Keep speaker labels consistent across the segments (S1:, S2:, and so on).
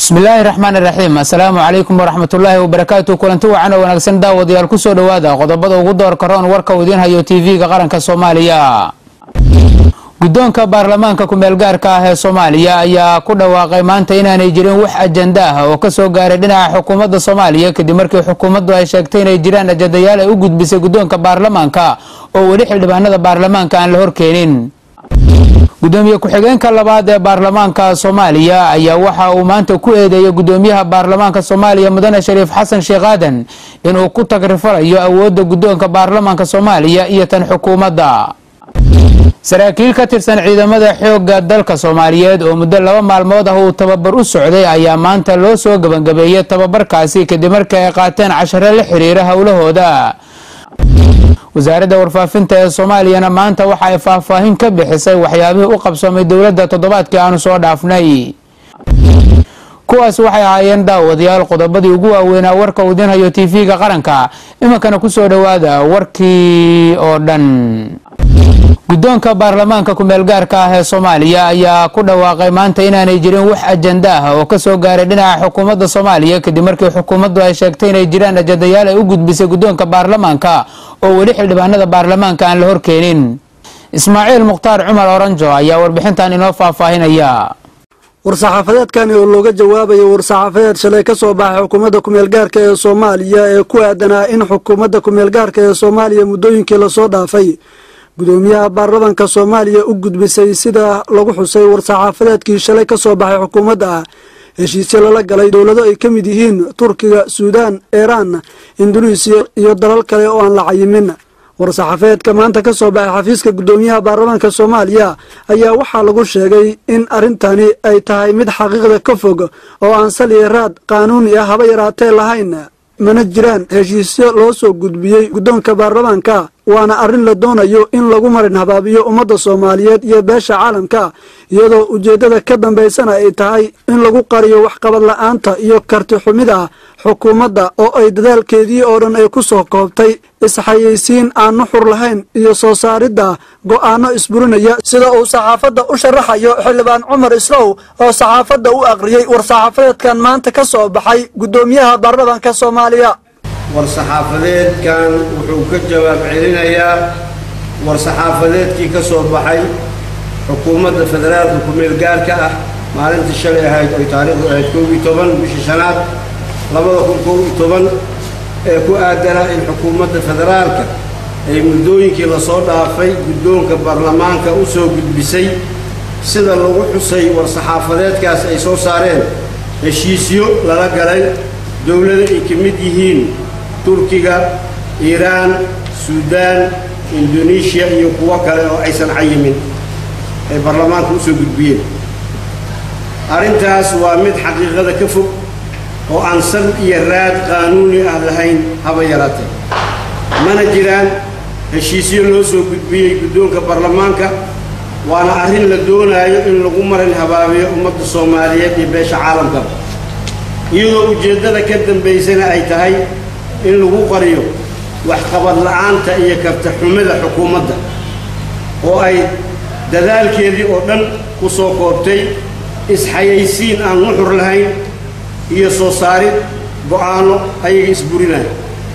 S1: bismillaahi raxmaan iraxiim assalaamu calaykum waraxmatullaahi wabarakaatu kulanti wacan oo wanaagsan daawadayaal kusoo dhowaada qodobada ugu doorka roon warka uu idiin hayo tv-ga qaranka soomaaliya guddoonka baarlamaanka ku-meelgaarka ah ee soomaaliya ayaa ku dhawaaqay maanta inaanay jirin wax ajanda ah oo kasoo gaaray dhinaca xukuumadda soomaaliya kadib markii xukuumaddu ay sheegtay inay jiraan ajandayaal ay u gudbisay guddoonka baarlamaanka oo weli xildhibaanada baarlamaanka aan la horkeenin gudoomiye ku-xigeenka labaad ee baarlamaanka soomaaliya ayaa waxa uu maanta ku eedeeyay gudoomiyaha baarlamaanka soomaaliya mudane shariif xasan sheekh aadan inuu ku tagrifalayo awoodda guddoonka baarlamaanka soomaaliya iyo tan xukuumadda saraakiil ka tirsan ciidamada xoogga dalka soomaaliyeed oo muddo laba maalmood ah uu tababar u socday ayaa maanta loo soo gebangabeeyey tababarkaasi kadib markii ay qaateen cashare la xiriira howlahooda wasaaradda warfaafinta ee soomaaliyana maanta waxa ay faahfaahin ka bixisay waxyaabihii u qabsoomay dowladda toddobaadkii aanu soo dhaafnay kuwaas waxay ahaayeen daawadayaal qodobadii ugu waaweynaa warka uu idiin hayo tv-ga qaranka iminkana kusoo dhowaada warkii oo dhan guddoonka baarlamaanka ku-meelgaarka ah ee soomaaliya ayaa ku dhawaaqay maanta inaanay jirin wax ajanda ah oo kasoo gaaray dhinaca xukuumadda soomaaliya kadib markii xukuumaddu ay sheegtay inay jiraan ajandayaal ay u gudbisay guddoonka baarlamaanka oo weli xildhibaanada baarlamaanka aan la horkeenin ismaaciil mukhtaar cumar oranjo ayaa warbixintan inoo faahfaahinaya
S2: war-saxaafadeedkani oo looga jawaabayo war-saxaafadeed shalay ka soo baxay xukuumadda ku-meelgaarka ee soomaaliya ee ku aadanaa in xukuumadda ku-meelgaarka ee soomaaliya muddooyinkii lasoo dhaafay gudoomiyaha baarlamanka soomaaliya u gudbisay sida lagu xusay war-saxaafadeedkii shalay ka soo baxay xukuumadda ah heshiisyo lala galay dowlado ay ka mid yihiin turkiga suudaan iiraan induneisiya iyo dalal kale oo aan la cayimin war-saxaafeedka maanta ka soo baxay xafiiska gudoomiyaha baarlamaanka soomaaliya ayaa waxaa lagu sheegay in arrintani ay tahay mid xaqiiqda ka fog oo aan saliya raad qaanuuni ah haba yaraatee lahayn mana jiraan heshiisyo loo soo gudbiyey guddoonka baarlamaanka waana arrin la doonayo in lagu marin habaabiyo ummadda soomaaliyeed iyo beesha caalamka iyadoo ujeeddada ka dambaysana ay tahay in lagu qariyo waxqabad la-aanta iyo karti xumida xukuumadda oo ay dadaalkeedii oo dhan ay ku soo koobtay isxayeysiin aan nuxur lahayn iyo soo saaridda go'aano isburinaya sida uu saxaafadda u sharaxayo xildhibaan cumar islow oo saxaafadda u aqriyey war-saxaafadeedkan maanta ka soo baxay guddoomiyaha baarlamaanka soomaaliya
S3: war-saxaafadeedkan wuxuu ka jawaab celinayaa war-saxaafadeedkii ka soo baxay xukuumadda federaalka ku-meelgaarka ah maalintii shalay ahayd oy taariikhdu ahayd koob iyo toban bishii shanaad labada kun koob iyo toban ee ku aadanaa in xukuumadda federaalka ay muddooyinkii lasoo dhaafay guddoonka baarlamaanka u soo gudbisay sida lagu xusay war-saxaafadeedkaas ay soo saareen heshiisyo lala galay dowlado ay ka mid yihiin turkiga iiraan suudaan indonesiya iyo kuwo kale oo aysan cayimin ay baarlamaanka u soo gudbiyeen arrintaas waa mid xaqiiqada ka fog oo aan sal iyo raad qaanuuni ah lahayn haba yaraatee mana jiraan heshiisyo loo soo gudbiyey guddoonka baarlamaanka waana arrin la doonaayo in lagu marin habaabiyo ummadda soomaaliyeed iyo beesha caalamkaba iyadoo ujeeddada ka dambaysana ay tahay in lagu qariyo waxqabad la'aanta iyo karta xumida xukuumadda oo ay dadaalkeedii oo dhan ku soo koobtay isxayaysiin aan nuxur lahayn iyo soo saarid go'aano ayaga isburinaya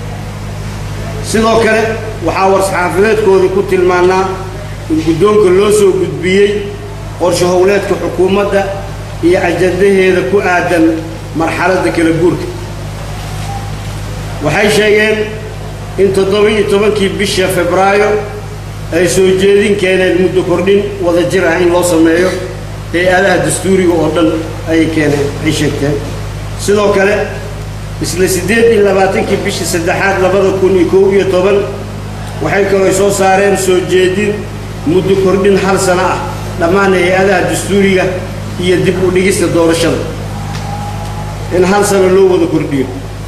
S3: sidoo kale waxaa war-saxaafadeedkoodii ku tilmaannaa in guddoonka loo soo gudbiyey qorsho howleedka xukuumadda iyo ajandaheeda ku aadan marxaladda kala guurka waxay sheegeen in toddoba-iyo tobankii bisha febraayo ay soo jeedin keeneen muddo kordhin wada jir ah in loo sameeyo hay-adaha dastuuriga oo dhan ayay keeneen ay sheegteen sidoo kale isla siddeed iyo labaatankii bishii saddexaad labada kun iyo kow iyo toban waxay kaloo soo saareen soo jeedin muddo kordhin hal sano ah dhammaan hay-adaha dastuuriga iyo dib u dhigista doorashada in hal sano loo wada kordhiyo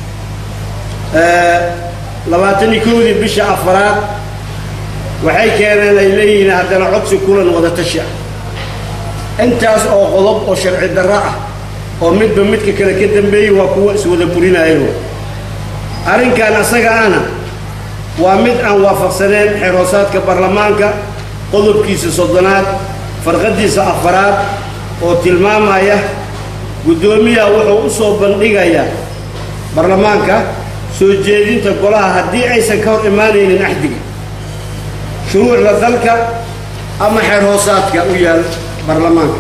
S3: labaatan iyo kowdii bisha afaraad waxay keeneen ay leeyihiin haddana codsi kulan wada tashi ah intaas oo qodob oo sharci darro ah oo midba midka kale ka dambeeyey waa kuwa iswada burinayo arrinkan asaga ana waa mid aan waafaqsaneen xeroosaadka baarlamaanka qodobkiisa soddonaad farqadiisa afaraad oo tilmaamaya guddoomiyaha wuxuu u soo bandhigayaa baarlamaanka soo jeedinta golaha haddii aysan ka hor imaanaynin axdiga shuruucda dalka ama xeer hoosaadka u yaal baarlamaanka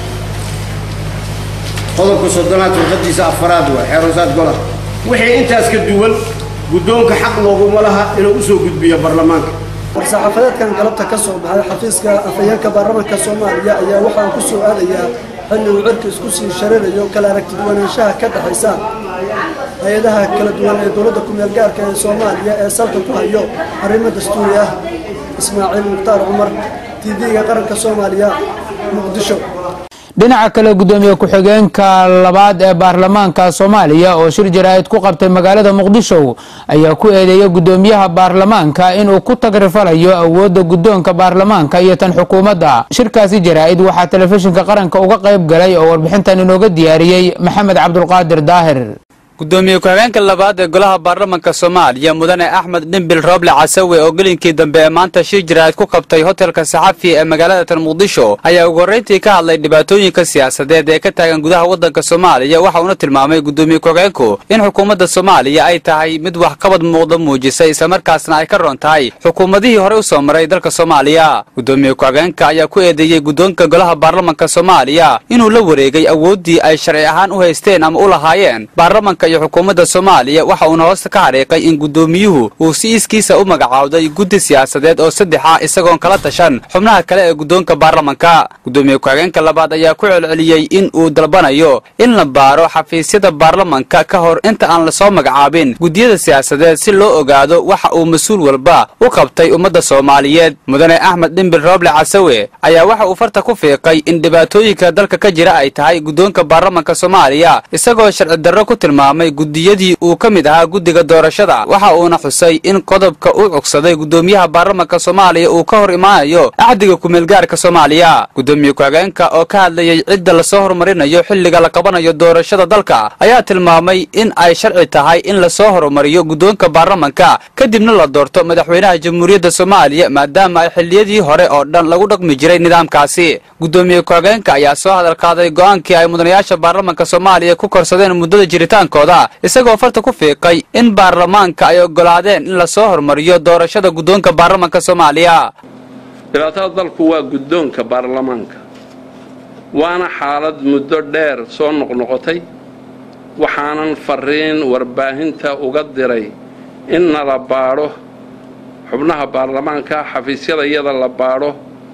S3: qodobka soddonaad warqadiisa afaraad waa xeer hoosaad golaha wixii intaas ka duwan guddoonka xaq looguma laha inuu u soo gudbiyo baarlamaanka
S2: war-saxaafadeedkan galabta ka soo baxay xafiiska afhayeenka baarlamaanka soomaaliya ayaa waxaa ku soo aadayaa xilli uu cirka isku sii sharirayo kala aragtiduwanaanshaha ka dhexaysa hay-adaha kala duwan ee dowladda ku-meel gaarka ee soomaaliya ee salka ku hayo arrimo dastuuri ah ismaaciil mukhtaar cumar tv-ga qaranka soomaaliya muqdisho
S1: dhinaca kale gudoomiye ku-xigeenka labaad ee baarlamaanka soomaaliya oo shir jaraa'id ku qabtay magaalada muqdisho ayaa ku eedeeyay gudoomiyaha baarlamaanka inuu ku tagrifalayo awoodda guddoonka baarlamaanka iyo tan xukuumadda shirkaasi jaraa'id waxaa telefishinka qaranka uga qayb galay oo warbixintan inooga diyaariyey maxamed cabdulqaadir daahir
S4: gudoomiye ku-xigeenka labaad ee golaha baarlamanka soomaaliya mudane axmed dhimbil rooble casawe oo gelinkii dambe ee maanta shir jaraa'id ku qabtay hotelka saxafi ee magaalada tan muqdisho ayaa ugu horrayntii ka hadlay dhibaatooyinka siyaasadeed ee ka taagan gudaha waddanka soomaaliya waxa uuna tilmaamay gudoomiye ku-xigeenku in xukuumadda soomaaliya ay tahay mid waxqabad muuqda muujisay islamarkaasna ay ka roon tahay xukuumadihii hore u soo maray dalka soomaaliya gudoomiye ku-xigeenka ayaa ku eedeeyey guddoonka golaha baarlamanka soomaaliya inuu la wareegay awooddii ay sharci ahaan u haysteen ama u lahaayeen baarlamanka iyo xukuumadda soomaaliya waxa uuna hoosta ka xariiqay in guddoomiyuhu uu si iskiisa u magacaawday guddi siyaasadeed oo saddex ah isagoon kala tashan xubnaha kale ee guddoonka baarlamanka gudoomiye ku-xigeenka labaad ayaa ku celceliyey in uu dalbanayo in la baaro xafiisyada baarlamanka ka hor inta aan lasoo magacaabin guddiyada siyaasadeed si loo ogaado waxa uu mas-uul walba u qabtay ummadda soomaaliyeed mudane axmed dhimbil rooble casawe ayaa waxa uu farta ku fiiqay in dhibaatooyinka dalka ka jira ay tahay guddoonka baarlamanka soomaaliya isagoo sharci darro ku tilmaamay guddiyadii uu ka mid ahaa guddiga doorashada waxa uuna xusay in qodobka uu cugsaday guddoomiyaha baarlamanka soomaaliya uu ka hor imaanayo axdiga kumeelgaarka soomaaliya gudoomiye ku-xigeenka oo ka hadlayay cidda lasoo horumarinayo xilliga la qabanayo doorashada dalka ayaa tilmaamay in ay sharci tahay in lasoo horumariyo guddoonka baarlamanka kadibna la doorto madaxweynaha jamhuuriyadda soomaaliya maadaama ay xilliyadii hore oo dhan lagu dhaqmi jiray nidaamkaasi gudoomiye ku-xigeenka ayaa soo hadal qaaday go'aankii ay mudanayaasha baarlamanka soomaaliya ku korsadeen muddada jiritaankooda isagoo farta ku fiiqay in baarlamaanka ay oggolaadeen in lasoo horumariyo doorashada guddoonka baarlamanka soomaaliya
S5: dhibaatada dalku waa guddoonka baarlamaanka waana xaalad muddo dheer soo noqnoqotay waxaanan fariin warbaahinta uga diray in nala baadho xubnaha baarlamaanka xafiisyada iyada la baadho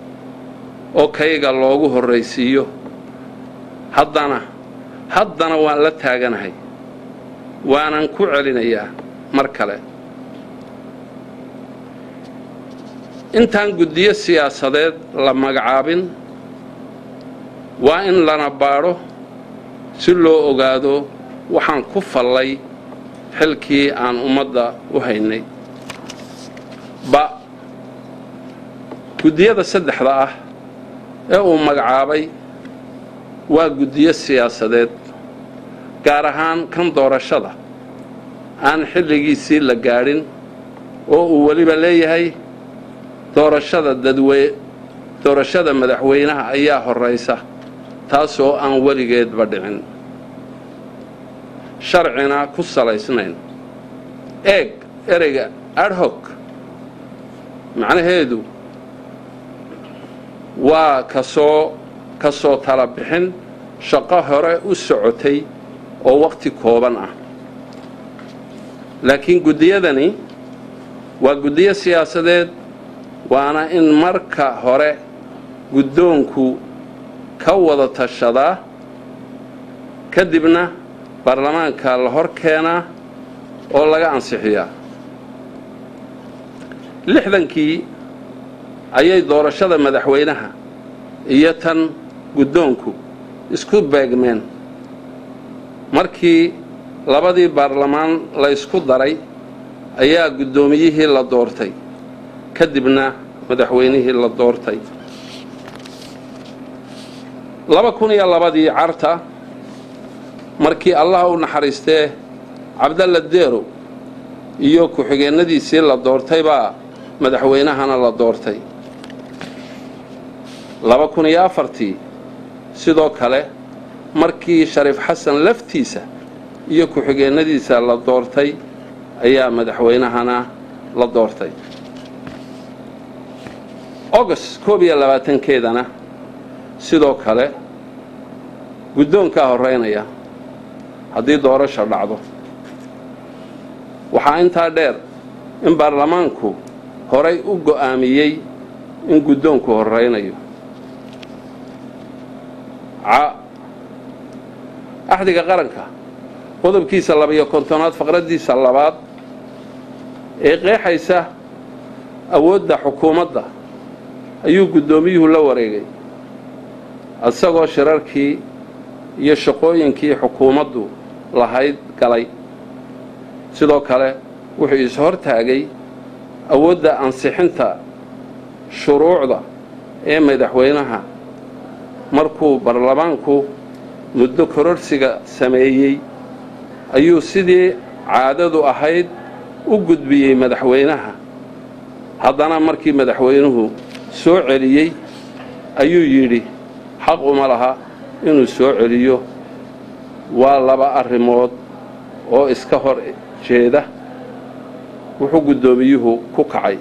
S5: oo kayga loogu horraysiiyo haddana haddana waan la taaganahay waanan ku celinayaa mar kale intaan guddiyo siyaasadeed la magacaabin waa in lana baadho si loo ogaado waxaan ku fallay xilkii aan ummadda u haynay ba guddiyada saddexda ah ee uu magacaabay waa guddiyo siyaasadeed gaar ahaan kan doorashada aan xilligiisii la gaadhin oo uu weliba leeyahay doorashada dadwe doorashada madaxweynaha ayaa horraysa taasoo aan weligeedba dhicin sharcina ku salaysnayn eeg ereyga adhog macnaheedu waa kasoo ka soo tala bixin shaqo hore u socotay oo wakhti kooban ah laakiin guddiyadani waa guddiyo siyaasadeed waana in marka hore guddoonku ka wada tashadaa kadibna baarlamaanka la hor keenaa oo laga ansixiyaa lixdankii ayay doorashada madaxweynaha iyo tan guddoonku isku beegmeen markii labadii baarlamaan la ysku daray ayaa guddoomiyihii la doortay kadibna madaxweynihii la doortay laba kun iyo labadii carta markii allah u naxariistee cabdalla deerow iyo ku-xigeennadiisii la doortay baa madaxweynahana la doortay laba kun iyo afartii sidoo kale markii shariif xasan laftiisa iyo ku-xigeennadiisa la doortay ayaa madaxweynahana la doortay august koob iyo labaatankeedana sidoo kale guddoonkaa horraynaya haddii doorasha dhacdo waxaa intaa dheer in baarlamaanku horay u go'aamiyey in guddoonku horraynayo axdiga qaranka qodobkiisa labayo kontonaad faqraddiisa labaad ee qeexaysa awoodda xukuumadda ayuu guddoomiyuhu la wareegay isagoo shirarkii iyo shaqooyinkii xukuumaddu lahayd galay sidoo kale wuxuu is-hortaagay awoodda ansixinta shuruucda ee madaxweynaha markuu baarlamaanku muddo kororsiga sameeyey ayuu sidii caadadu ahayd u gudbiyey madaxweynaha haddana markii madaxweynuhu soo celiyey ayuu yidhi xaq uma laha inuu soo celiyo waa laba arrimood oo iska hor jeeda wuxuu guddoomiyuhu ku kacay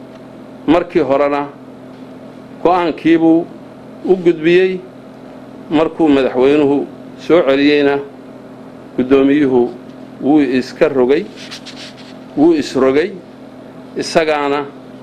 S5: markii horena go'aankiibuu u gudbiyey markuu madaxweynuhu soo celiyeyna guddoomiyuhu wuu iska rogay wuu isrogay isagaana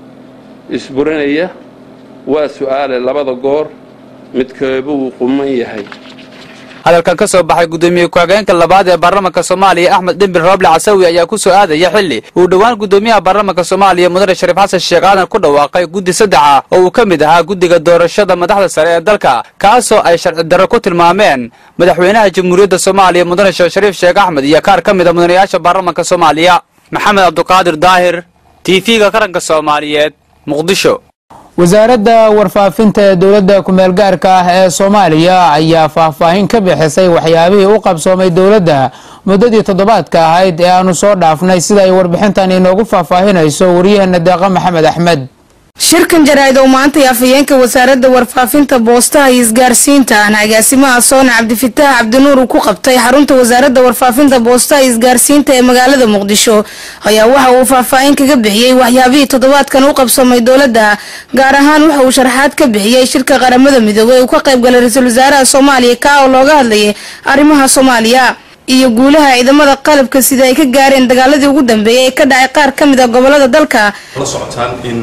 S5: isburinaya waa su'aale labada goor midkeebuu quman yahay
S4: hadalkan ka soo baxay guddoomiye ku-hageenka labaad ee baarlamaanka soomaaliya axmed dhimbil rooble casawi ayaa ku soo aadaya xilli uu dhowaan guddoomiyaha baarlamaanka soomaaliya mudane shariif xasan sheekh aadan ku dhawaaqay guddi saddexa oo uu ka mid ahaa guddiga doorashada madaxda sare ee dalka kaasoo ay sharci darro ku tilmaameen madaxweynaha jamhuuriyadda soomaaliya mudane sheekh shariif sheekh axmed iyo kaar ka mid a mudanayaasha baarlamaanka soomaaliya maxamed cabduqaadir daahir t v-ga qaranka soomaaliyeed muqdisho
S1: wasaaradda warfaafinta ee dowladda kumeel gaarka ah ee soomaaliya ayaa faahfaahin ka bixisay waxyaabihii u qabsoomay dowladda muddadii toddobaadka ahayd ee aanu soo dhaafnay sida ay warbixintan inoogu faahfaahinayso waryaheena deeqa maxamed axmed
S6: shirkan jaraa'id oo maantay afhayeenka wasaaradda warfaafinta boostaha iyo isgaarsiinta ahna agaasimaha soona cabdifitaax cabdinuur uu ku qabtay xarunta wasaaradda warfaafinta boostaha iyo isgaarsiinta ee magaalada muqdisho ayaa waxa uu faahfaahin kaga bixiyey waxyaabihii toddobaadkan u qabsoomay dowladda gaar ahaan waxa uu sharaxaad ka bixiyey shirka qaramada midoobey uu ka qayb galay ra-iisul wasaaraha soomaaliya kaa oo looga hadlayay arrimaha soomaaliya iyo guulaha ciidamada qalabka sida ay ka gaareen dagaaladii ugu dambeeyay ee ka dhacay qaar ka mid a gobolada dalka
S7: la socotaan in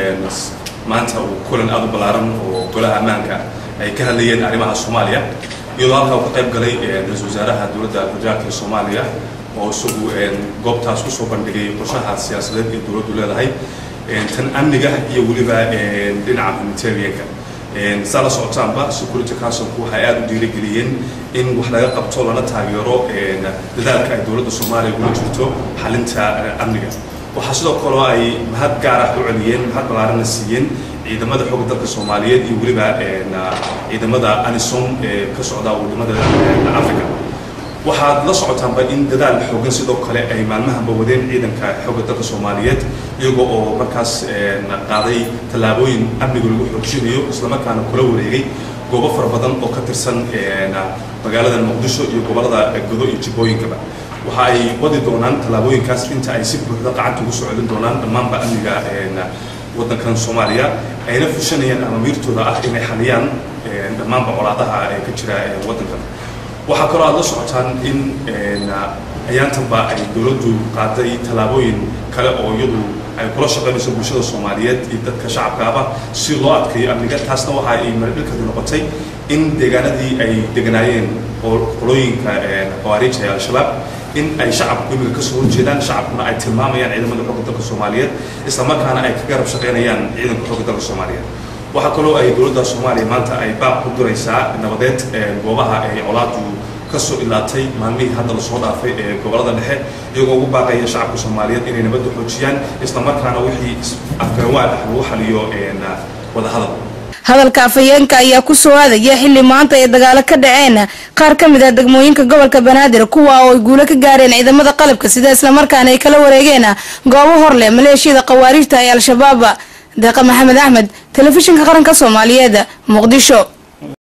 S7: maanta uu kulan aada u ballaaran oo golaha ammaanka ay ka hadlayeen arrimaha soomaaliya iyadoo halkaa uu ka qayb galay ra-iisul wasaaraha dowladda federaalka ee soomaaliya oo isagu goobtaas kusoo bandhigay qorshaha siyaasadeed ee dowladdu leedahay tan amniga iyo weliba dhinaca humanitarianka saa la socotaanba security councilku waxay aada u dhiirigeliyeen in wax laga qabto lana taageero dadaalka ay dowladda soomaaliya ugula jirto xalinta amniga waxaa sidoo kale ay mahad gaar ah u celiyeen mahad ballaarana siiyeen ciidamada xoogga dalka soomaaliyeed iyo weliba ciidamada anisom ee ka socda wadamada africa waxaad la socotaanba in dadaal xoogan sidoo kale ay maalmahanba wadeen ciidanka xoogga dalka soomaaliyeed iyagoo oo markaas qaaday tallaabooyin amniga lagu xoojinayo islamarkaana kula wareegay goobo fara badan oo ka tirsan magaalada muqdisho iyo gobolada godo iyo jibooyinkaba waxa ay wadi doonaan tallaabooyinkaas inta ay si buuxda qacanta ugu soo celin doonaan dhammaanba amniga waddankan soomaaliya ayna fushanayaan amamiirtooda ah inay xaliyaan dhammaanba colaadaha ee ka jira waddankan waxaa kaloo aad la socotaan in ayaantanba ay dowladdu qaaday tallaabooyin kale oo iyadu ay kula shaqaynayso bulshada soomaaliyeed iyo dadka shacabkaaba si loo adkeeyo amniga taasna waxa ay maradhilkadu noqotay in deegaanadii ay deganaayeen qolooyinka khawaariijta ee al-shabaab in ay shacabku imiga kasoo horjeedaan shacabkuna ay tilmaamayaan ciidamada xooga dalka soomaaliyeed islamarkaana ay ka garab shaqaynayaan ciidanka xooga dalka soomaaliyeed waxaa kaloo ay dowladda soomaaliya maanta ay baaq ku diraysaa nabadeed goobaha ay colaadu kasoo ilaatay maalmihii hadda lasoo dhaafay ee gobolada dhexe iyagoo ugu baaqaya shacabka soomaaliyeed inay nabadda xoojiyaan islamarkaana wixii afgaanwaa ah lagu xaliyo wadahadal
S6: hadalka afhayeenka ayaa ku soo aadaya xilli maanta ay dagaalo ka dhaceen qaar ka mid ah degmooyinka gobolka banaadir kuwa oo ay guulo ka gaareen ciidamada qalabka sida islamarkaana ay kala wareegeen goobo hor leh maleeshiyada khawaariijta ee al-shabaab deeqa maxamed axmed telefishinka qaranka soomaaliyeed muqdisho